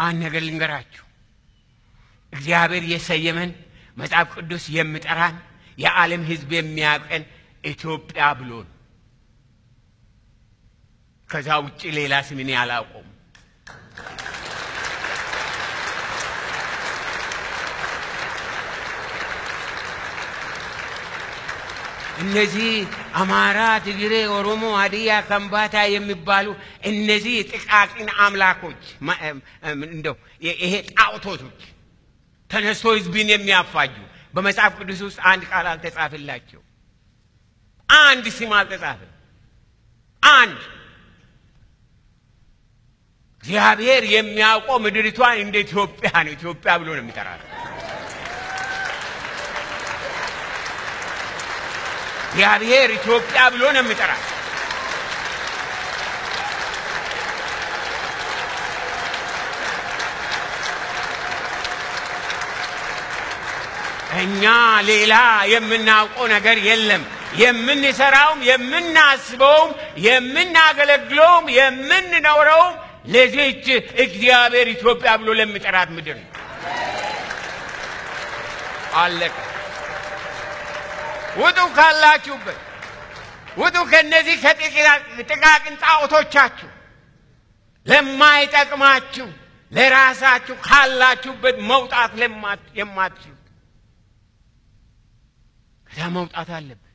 አንድ ነገር ልንገራችሁ። እግዚአብሔር የሰየመን መጽሐፍ ቅዱስ የሚጠራን የዓለም ሕዝብ የሚያውቀን ኢትዮጵያ ብሎ ነው። ከዛ ውጭ ሌላ ስም እኔ አላውቀውም። እነዚህ አማራ፣ ትግሬ፣ ኦሮሞ፣ ሀዲያ፣ ከምባታ የሚባሉ እነዚህ ጥቃቅን አምላኮች እንደው ይሄ ጣዖቶቶች ተነስቶ ህዝብን የሚያፋጁ በመጽሐፍ ቅዱስ ውስጥ አንድ ቃል አልተጻፈላቸው። አንድ ስም አልተጻፈ። አንድ እግዚአብሔር የሚያውቀው ምድሪቷን እንደ ኢትዮጵያ ነው። ኢትዮጵያ ብሎ ነው የሚጠራት። እግዚአብሔር ኢትዮጵያ ብሎ ነው የሚጠራት። እኛ ሌላ የምናውቀው ነገር የለም። የምንሰራውም የምናስበውም የምናገለግለውም የምንኖረውም ለዚች እግዚአብሔር ኢትዮጵያ ብሎ ለሚጠራት ምድር ነው። አለቀ። ውጡ ካላችሁበት፣ ውጡ ከነዚህ ከጥቃቅን ጣዖቶቻችሁ፣ ለማይጠቅማችሁ ለራሳችሁ ካላችሁበት መውጣት የማትችሉት ከዛ መውጣት አለበት።